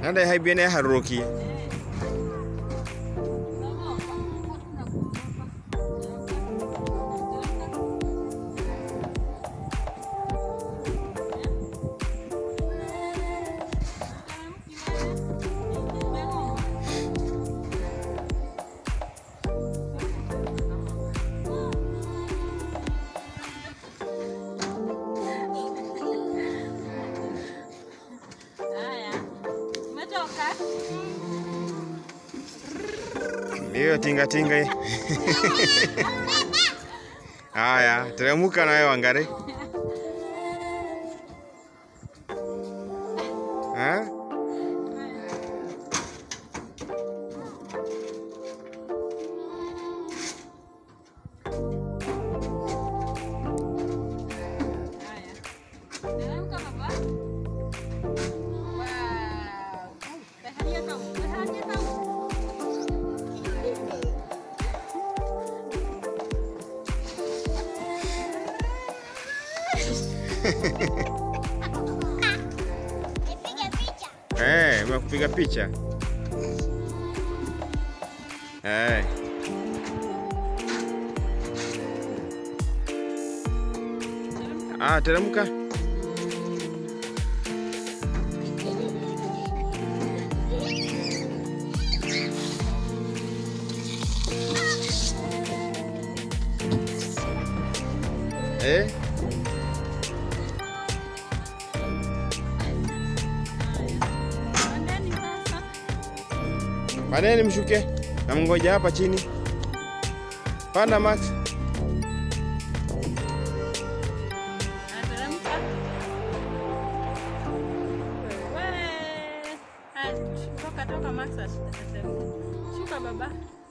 nanda haibiene haruki Haya. Umetoka? ndiyo tingatinga hii. haya teremuka nawe wangari Ha? Haya. Teremka baba. Wow. Bahagia kamu, bahagia kamu. Nipige picha. Eh, umekupiga picha Eh. Ah, teremka. Eh? Pandeni sasa. Pandeni mshuke. Namngoja hapa chini. Panda Max. Haya, teremka. Wewe. Haya, toka toka Max ateremka. Shuka baba.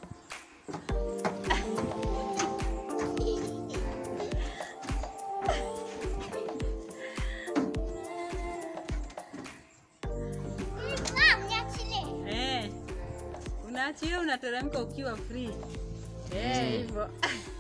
Naam, niachilie. Eh. Unaachilia unateremka ukiwa free. Eh, hivyo.